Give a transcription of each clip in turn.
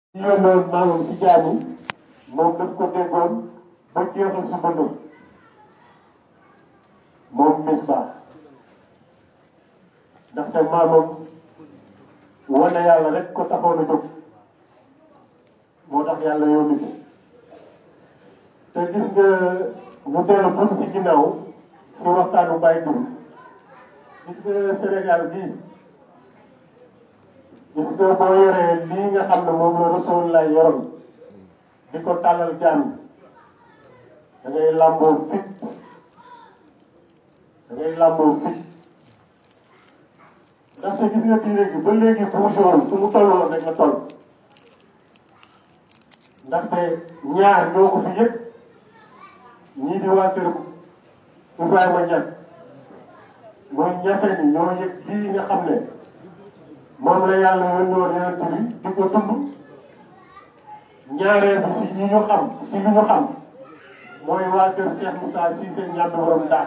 yónnoon maamam si jaam yi moom daf ko déggoon ba jeexal si dundam moom misbaax ndaxte maamam wane yàlla rek ko taxoon a jóg moo tax yàlla yónni ko te gis nga ñu dellu tuuti si ginnaaw si waxtaanu Baye Diouf gis nga Sénégal bii gis nga boo yoree lii nga xam ne moom la Rasulullah yoroon di ko tàllal jaam da ngay làmboo fit da ngay làmboo fit ndaxte gis nga diine gi ba léegi bougéwul fu mu tolloon rek la toll ndaxte ñaar ñoo ko fi yëg ñii di waa kër Ibrahima Niass mooy ñasee ni ñoo yëg lii nga xam ne moom la yàlla yónni woon yonent bi di ko dund ñaareel bi si ñi ñu xam si li ñu xam mooy waa kër Cheikh Moussa Cissé ñàmbi borom daal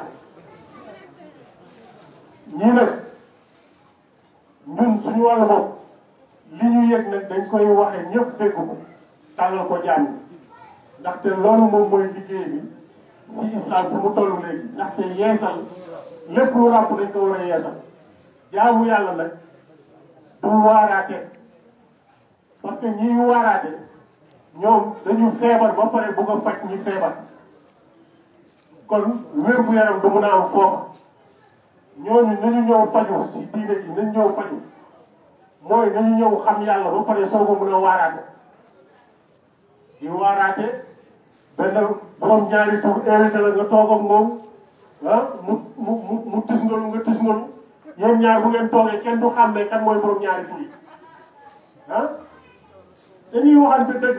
ñii nag ñun suñu wàllu bopp li ñu yëg nag dañ koy waxe ñëpp dégg ko tàllal ko jaam yi ndaxte loolu moom mooy liggéey bi si islam fu mu toll léegi ndaxte yeesal lépp lu ràpp dañ ko war a yeesal jaamu yàlla nag du waaraate parce que ñi waaraate ñoom dañu feebar ba pare bugg a faj ñi feebar kon wér gu yaram du mun a am foofa ñooñu nañu ñëw faju si diine ji nañu ñëw faju mooy nañu ñëw xam yàlla ba pare soog a mun a waaraate di waaraate benn borom ñaari tur invité la nga toog ak moom ah mu mu mu mu tisngalu nga tisngalu yéen ñaar bu ngeen toogee kenn du xam ne kan mooy borom ñaari tur yi ah dañuy waxante dëgg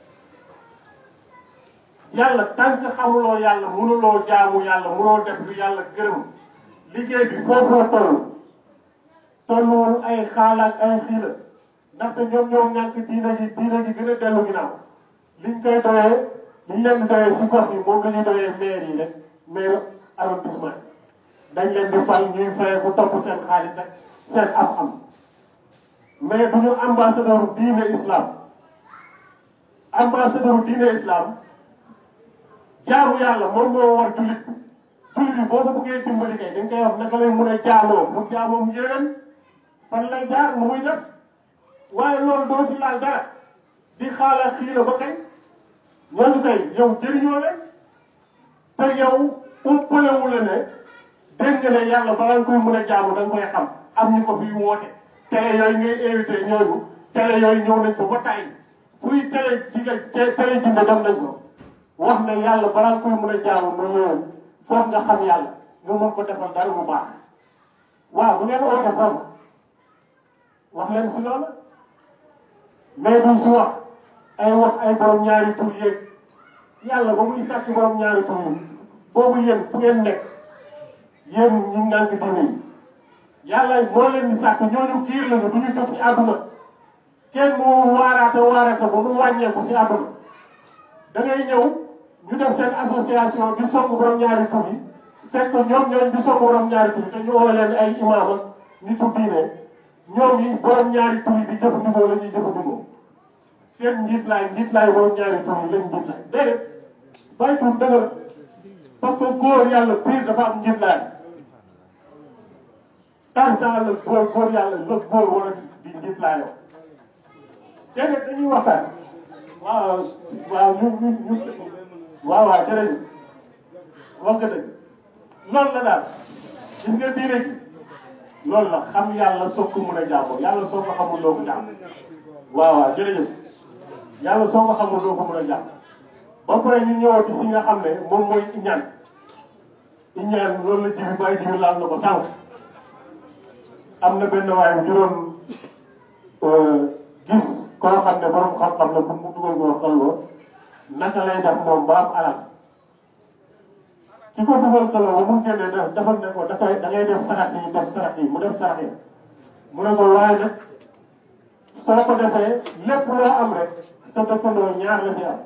yàlla tant que xamuloo yàlla mënuloo jaamu yàlla mënoo def lu yàlla gërëm liggéey bi foofu la toll tolluwul ay xaal ak ay xiila ndaxte ñoom ñoo ñàkk diina ji diina ji gën a dellu ginnaaw liñ koy doyee liñ leen di doyee si gox yi moom la ñuy doyee maire yi rek maire arrondissement dañ leen di fal ñuy fay ku topp seen xaalis ak seen am-am mais du ñu ambassadeur diine islam ambassadeur diine islam jaamu yàlla moom moo war jullit bi jullit bi boo ko bëggee dimbali kay dañ koy wax naka lay mun a jaamoo mu jaamoo mu yéwén fan lay jaar nu muy def waaye loolu doo si laal dara di xaalaat xii la ba kay ñooñu kay yow jëriñoo leen te yow umpalewu la ne dégg nga ne yàlla balaa nga koy mën a jaamu da nga koy xam am ñu ko fiy woote télé yooyu ngay invité ñooñu télé yooyu ñëw nañ fa ba tàyyi fuy télé ci télé jinde dem nañ ko wax ne yàlla balaa nga koy mën a jaamu mu ñëwoon foog nga xam yàlla nga mën ko defal dara bu baax waaw bu ngeen oote foofu wax leen si loolu mais duñ si wax ay wax ay borom ñaari tur yéeg yàlla ba muy sàkk borom ñaari tur yi boobu yéen fu ngeen nekk yéen ñi ngànk diine yi yàlla moo leen di sàkk ñooñu kiir lañu du ñu jóg si àdduna kenn mu waaraate waaraate ba mu wàññeeku si àdduna da ngay ñëw ñu def seen association di song borom ñaari tur yi fekk ñoom ñooñ di song borom ñaari tur yi te ñu oo leen ay imaam ak nitu diine ñoom yi borom ñaari tur yi di jëfandikoo la ñuy jëfandikoo seen njiit laay njiit laay borom ñaari tur yi lañ njiit laay déedéet bàyyi tur dëgër parce que góor yàlla biir dafa am njiit laay tarsan la góor góor yàlla la góor war a di njiit laayoo déedéet dañuy waxtaan waaw waaw ñu ñu ñu waaw waaw jërëjëf wax nga dëgg loolu la daal gis nga diine gi loolu la xam yàlla soo ko mën a jaamoo yàlla soo ko xamul doo ko jaam waaw waaw jërëjëf yàlla soo ko xamul doo ko mën a jaam ba pare ñu ñëwati si nga xam ne moom mooy iñaan iñaan loolu la jibi bàyyi jibi laal na ko sànq am na benn waaye bu doon gis koo xam ne borom xam-xam la pour mu dugal ko xeloo naka lay def moom ba am alal ki ko dugal xeloo ba mu génnee def defal ne ko dafay da ngay def sarax yi def sarax yi mu def sarax yi mu ne ko waaye nag soo ko defee lépp loo am rek sa dëkkandoo ñaar la si am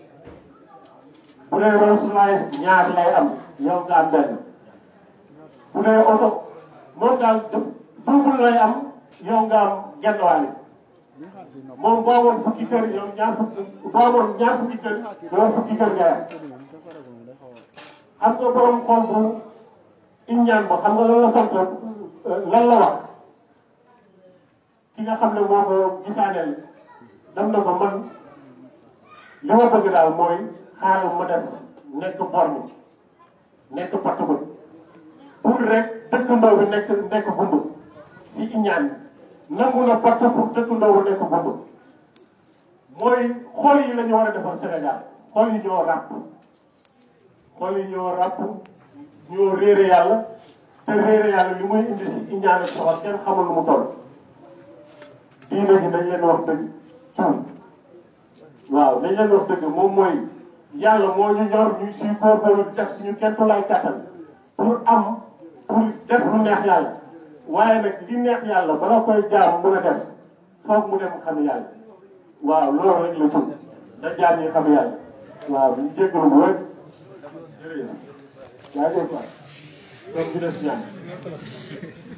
bu dee Rolls Royce ñaar lay am yow nga am benn bu dee oto moom daal def double lay am yow nga am genn wàll moom boo amoon fukki kër yow ñaar fukki boo amoon ñaar fukki kër yow fukki kër nga yam xam nga borom xol bu iññaan ba xam nga lan la sant lan la wax ki nga xam ne moo ko gisaaneel dem na ko man li ma bëgg daal mooy xaaral ma def nekk borne nekk pattabët pour rek dëkkandoo bi nekk nekk gumba si iñaan nangu na patt pour dëkkandoo bi nekk gumba mooy xol yi la ñu war a defar Sénégal xol yi ñoo ràpp xol yi ñoo ràpp ñoo réere yàlla te réere yàlla li muy indi si iñaan ak soxor kenn xamul lu mu toll diine ji dañ leen wax dëgg cuun waaw dañ leen wax dëgg moom mooy yàlla moo ñu ñor ñu suy góorgóorlu di def suñu kentu lay kàttan pour am pour def lu neex yàlla waaye nag li neex yàlla bala koy jaam mën a def foog mu dem xam yàlla waaw loolu rek la tudd da jaam ñi xam yàlla waaw ñu jéggalu bu wér jërëjëf yaa ngi dégg quoi donc ñu def ñaan